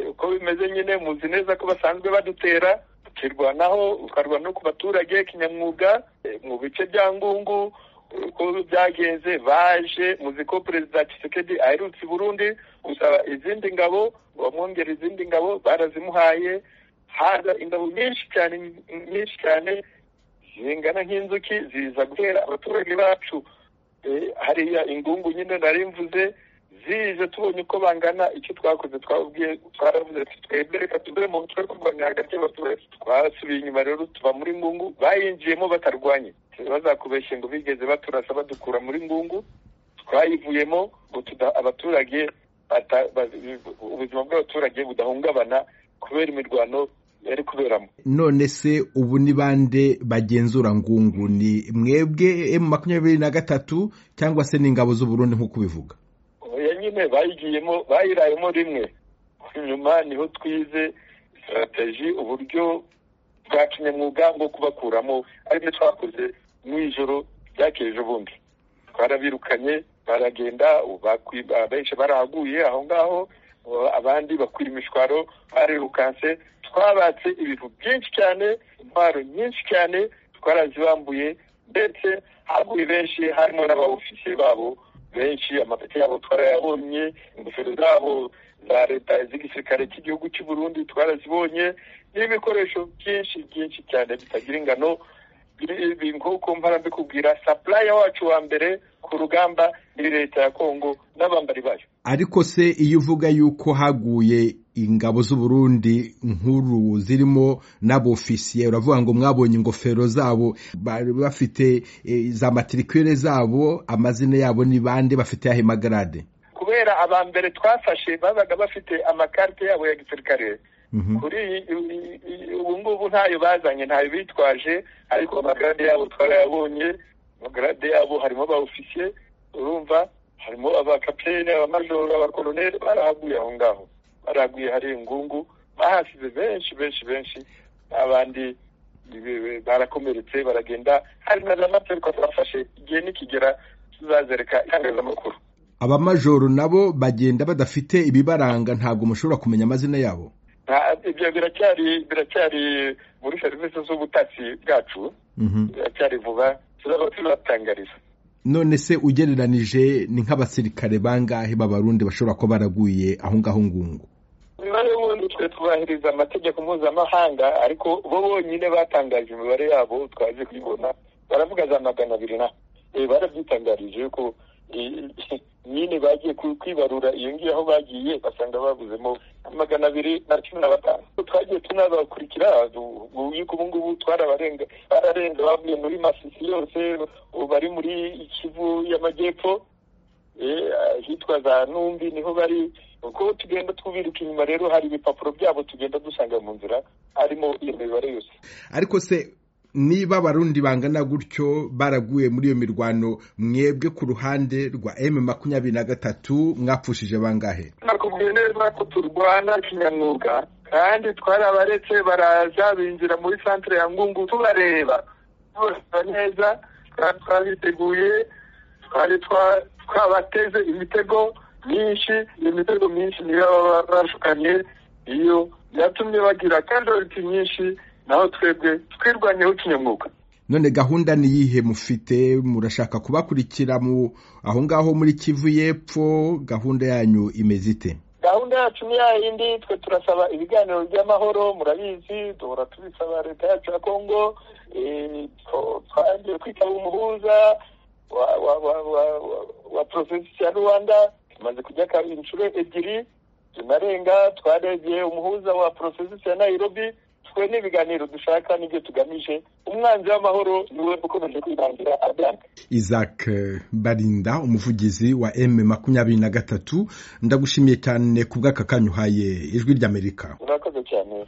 uko bimeze nyine muzi neza ko basanzwe badutera tukirwanaho ukarwana no ku baturage kinyamwuga mu bice bya ngungu uko byagenze baje muzi ko perezida Tshisekedi aherutse i burundi gusaba izindi ngabo bamwongera izindi ngabo barazimuhaye haza ingabo nyinshi cyane nyinshi cyane zingana nk'inzuki ziza guhera abaturage bacu hariya ingungu nyine nari mvuze zize tubonye uko bangana icyo twakoze twababwiye twaravuze twebwe reka tuve mu mutwe kurwanya hagati y'abaturage twasubiye inyuma rero tuva muri ngungu bayinjiyemo batarwanye bazakubeshye ngo bigeze baturasa badukura muri ngungu twayivuyemo ngo abaturage ubuzima bw'abaturage budahungabana kubera imirwano yari kuberamo none se ubu ni bande bagenzura ngungu ni mwebwe emu makumyabiri na gatatu cyangwa se n'ingabo z'uburundi nk'uko ubivuga oya nyine bayigiyemo bayirayemo rimwe nyuma niho twize sitarateji uburyo bwa kinyamwuga bwo kubakuramo ari byo twakoze mu ijoro ryakije ubundi barabirukanye baragenda benshi barahaguye aho ngaho abandi bakwira imishwaro barirukanse twabatse ibintu byinshi cyane intwaro nyinshi cyane twarazibambuye ndetse haguye benshi harimo n'abawufisiye babo benshi amapeti yabo twarayabonye ingofero zabo za leta z'igisirikare cy'igihugu cy'u Burundi twarazibonye n'ibikoresho byinshi byinshi cyane bitagira ingano nk'uko mpora mbikubwira sapuraya wacu wa mbere ku rugamba ni leta ya kongo n'abambari bayo ariko se iyo uvuga yuko haguye ingabo z'uburundi nkuru zirimo n'abofisiye uravuga ngo mwabonye ingofero zabo bari bafite za matirikwire zabo amazina yabo ni bande bafite yahe magarade kubera aba mbere twafashe babaga bafite amakarite yabo ya gisirikare kuri ubu ngubu ntayo bazanye ntayo bitwaje ariko amagarade yabo twarayabonye amagarade yabo harimo abawufisiye urumva harimo abakapitene abamajoro abakoroneri barahaguye aho ngaho baraguye hari ingungu bahasize benshi benshi benshi abandi barakomeretse baragenda hari na za materwa twafashe igihe nikigera tuzazereka itangazamakuru abamajoro nabo bagenda badafite ibibaranga ntabwo mushobora kumenya amazina yabo ibyo biracyari biracyari muri serivisi z'ubutasi bwacu biracyari vuba turaba turatangariza none se ugereranije ni nk'abasirikare bangahe b'abarundi bashobora kuba baraguye aho ngaho ngungu umubare w'ubundi twe tubahiriza amategeko mpuzamahanga ariko bo bonyine batangaje imibare yabo twaje kuyibona baravuga za magana abiri na barabyitangarije yuko nyine bagiye kwibarura iyo ngiyo aho bagiye basanga babuzemo magana abiri na cumi na batanu twagiye tunabakurikira ubu ngubu twarabarenga bararenga bavuye muri masisi yose bari muri ikivu y'amajyepfo hitwa za numbi niho bari uko tugenda twubirika inyuma rero hari ibipapuro byabo tugenda dusanga mu nzira harimo iyo mibare yose ariko se niba abarundi bangana gutyo baraguye muri iyo mirwano mwebwe ku ruhande rwa emu makumyabiri na gatatu mwapfushije bangahe nakubwiye neza ko turwana kinyamwuga kandi twarabaretse baraza binjira muri santire ya ngungu tubareba tubareba neza twabiteguye twari twabateze imitego myinshi iyo mitego myinshi niyo baba bashukanye iyo byatumye bagira kandi nyinshi naho twebwe twirwanyeho kinyamwuga none gahunda ni iyihe mufite murashaka kubakurikira mu aho ngaho muri kivu y'epfo gahunda yanyu imeze ite gahunda yacu ni yayindi twe turasaba ibiganiro by'amahoro murabizi duhora tubisaba leta yacu ya kongo twagiye kwitaba umuhuza wa porofesi ya rwanda tumaze kujya inshuro ebyiri tunarenga twarebye umuhuza wa porofesi ya nayirobi twe n'ibiganiro dushaka n'ibyo tugamije umwanzi w'amahoro niwe ukomeje kwirangira abyanga isaac barinda umuvugizi wa m makumyabiri na gatatu ndagushimiye cyane ku bw'aka kanya uhaye ijwi ry'amerika urakoze cyane